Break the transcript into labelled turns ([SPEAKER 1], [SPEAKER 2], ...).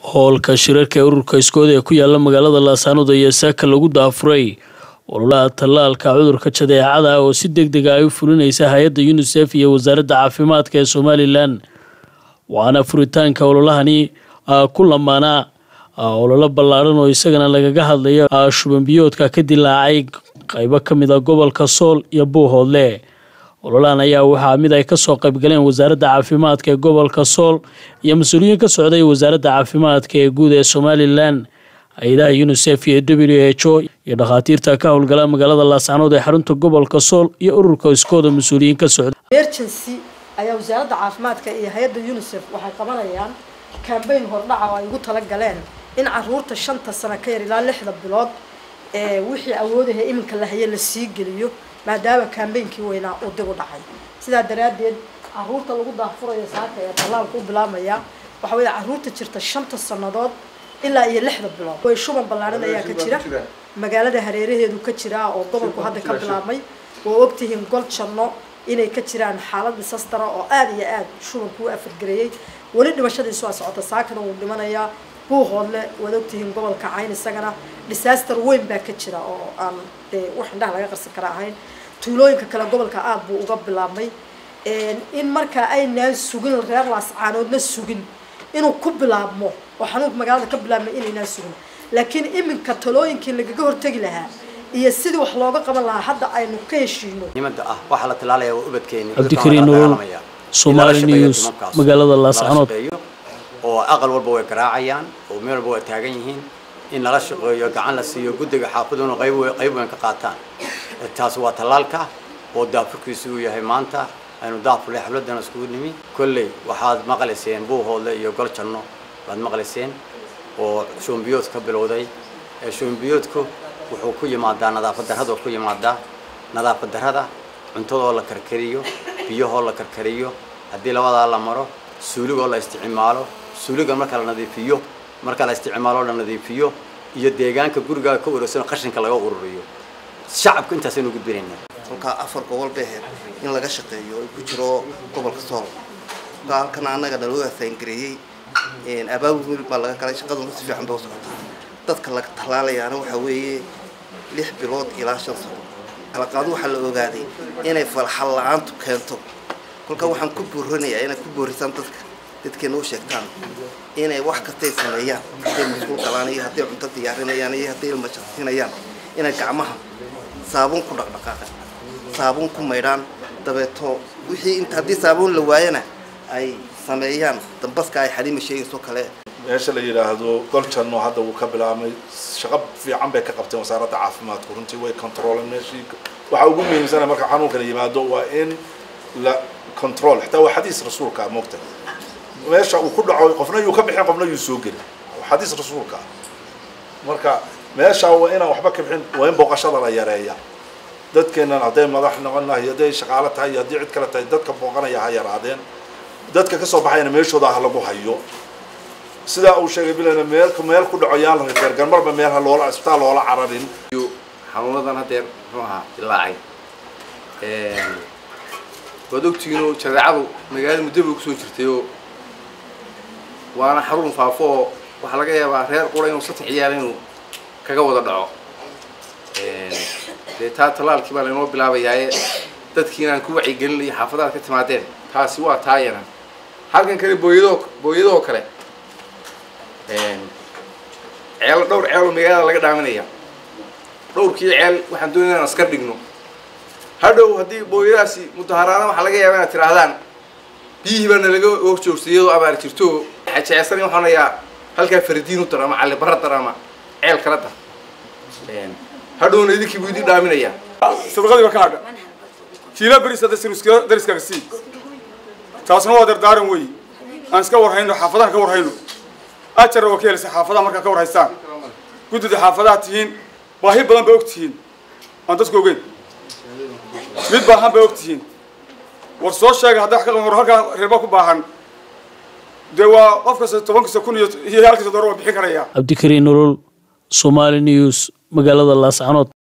[SPEAKER 1] howlka shirarka ee ururka iskooda ee ku yaala magaalada laasanood ayaa saaka lagu daafuray ololaha tallaalka cudurka jadeecada oo si deg dega ay u fulinaysa hay-adda unisef iyo wasaaradda caafimaadka ee somalilan waxaana furitaanka ololahani ku lamaanaa ololo ballaaran oo isagana lagaga hadlayo shubanbiyoodka ka dilaacay qaybo ka mid a gobolka sool iyo buuhoodle ololahan ayaa waxaa mid ay kasoo qaybgaleen wasaaradda caafimaadka ee gobolka sool iyo mas-uuliyiin ka socday wasaaradda caafimaadka ee guud ee somalilan hay-adaha unisef iyo w h o iyo dhakhaatiirta ka howlgala magaalada laascanood ee xarunta gobolka sool iyo ururka iskooda mas-uuliyiin ka socda
[SPEAKER 2] emergency ayaa wasaaradda caafimaadka iyo hay-adda unisef waxay qabanayaan cambayn hordhaca oo ay ugu tala galeen in caruurta shanta sano ka yar ilaa lixda bilood ee wixii awoodaha iminka la haye la sii geliyo maadaama kambeynkii weynaa uu dib u dhacay sidaa daraaddeed caruurta lagu daafurayo saaka ee tallaalka u bilaabmaya waxa weeye caruurta jirta shanta sannadood ilaa iyo lixda bilood way shuban ballaaran ayaa ka jira magaalada hareeraheedu ka jiraa oo gobolku hadda ka bilaabmay waa ogtihiin gol janno inay ka jiraan xaalad disastara oo aada iyo aada shubanku u afargareeyey weli dhimashadiisu waa socota saakana wuu dhimanayaa buuhoodle waad ogtihiin gobolka cayn isagana disaster weyn baa ka jira oo aan dee wax indhaha laga qarsan kara ahayn tuulooyinka kale gobolka aada buu uga bilaabmay in markaa aynaan sugin reer laascaanoodna sugin inuu ku bilaabmo oo xanuunka magaalada ka bilaabmay inaynaan sugin laakiin iminka talooyinkii lagaga hortegi lahaa iyo sidii wax looga qaban lahaa hadda aynu ka heshiino
[SPEAKER 3] nimada ah waxaa la talaalaya waa ubadkeeni
[SPEAKER 1] cabdikariin nolol somaali news magaalada laascanood
[SPEAKER 3] oo aqal walba way garaacayaan oo meel walba way taagan yihiin in lala shaqeeyo gacan la siiyo guddiga xaafaduna qayb qayb weyn ka qaataan taas waa tallaalka oo daafurkiisu uu yahay maanta aynu daafurlay xafladana iskugu nimi kolley waxaad maqlayseen buuhoodle iyo gol janno baad maqlayseen oo shoombiyood ka bilowday shoombiyoodku wuxuu ku yimaadaa nadaafad darrada ku yimaadaa nadaafad darrada cuntadoo la karkariyo biyahoo la karkariyo haddii labadaa la maro suuligoo la isticmaalo suuliga marka la nadiifiyo marka la isticmaalo la nadiifiyo iyo deegaanka gurigaa ka urursan qashinka laga ururiyo shacabka intaasaynu gudbinayna
[SPEAKER 4] kolkaa afar gobol bay ahayd in laga shaqeeyo ay ku jiro gobolka sool kolkaa halkan annaga naloo asaangareeyey abaabul baa laga galay shaqaduna si fiican bay u socotaa dadka laga tallaalayaana waxaa weeye lix bilood ilaa shan sano kalaqaadu waxaa la ogaaday inay falxal la-aantu keento kolkaa waxaan ku booranayaa inaad ku boorisaan dadka dadkeena u sheegtaan inay wax kastay sameeyaan hadday masquul galaan iyo hadday cunto diyaarinayaan iyo hadday ilmajaqsinayaan inay gacmaha saabuun ku dhaqdhaqaaqan saabuun ku maydhaan dabeeto wixii inta haddii saabuun la waayana ay sameeyaan dambaska ay xaliima sheegayso kale
[SPEAKER 5] meesha la yidhaahdo goljanno hadda wuu ka bilaabmay shaqo fiican bay ka qabteen wasaaradda caafimaadku runtii way controleen meeshii waxaa ugu muhiimsana marka xanuunkana yimaado waa in la control xitaa waa xadiis rasuulka moogta meesha uu ku dhaco qofna yuu ka bixin qofna yuu soo gelin xadiis rasuulka marka meesha waa inaan waxba ka bixin waa in booqashada la yareeya dadkeenan hadday madax noqon lahay hadday shaqaalo tahay iyo haddii cid kale tahay dadka booqanaya ha yaraadeen dadka kasoo baxayana meeshooda ha lagu hayo sidaa uu sheegay bilana meel meel ku dhaco yaan la reergan marba meel ha loola isbitaal loola cararin
[SPEAKER 6] xanuunadan hadeer muxuu ahaa dilaacay waad ogtihiinoo jadeecadu magaalada muddo bay kusoo jirtayoo waana xarun faafo oo waxaa laga yaabaa reer qura inuu saddex ciyaal inuu kaga wada dhaco dee taa tallaalkii baa laynoo bilaabayaaye dadkii inaan ku wacyigelin iyo xaafadaad ka timaadeen taasi waa taayana halkan kale booyadoo booyadahoo kale ceelo dhowr ceeloo magaalada laga dhaaminaya dhowrkii ceel waxaan doonaya inaan askar dhigno hadhow haddii booyadaasi mudaharaana waxaa laga yaaba inaad tidhaahdaan biyihii baa nalaga horjoogtay iyadoo abaar jirto xajecsan waxaan hayaa halkaa fardiin u dar ama cali barra dar ama ceel kala dar hadhowna idinkii buu idin dhaaminaya
[SPEAKER 7] sabaqadii ba ka hadha kiila beris hadda sirska dariskaaga sii taasna waa dardaaran weey aan iska warhayno xaafadaha ka warhayno ajarna waa ka helaysa xaafadaha markaa ka warhaystaan guddida xaafadaha tihiin baahi badan bay og tihiin aan dadku ogeyn mid baahan bay og tihiin war soo sheega hadda wax ka qaban halkaa reerba ku baahan dee waa qof kasta toban kasta kun iyo iyo halkasta dooro waa bixin karaya
[SPEAKER 1] cabdikariin nolol somaali news magaalada laascanood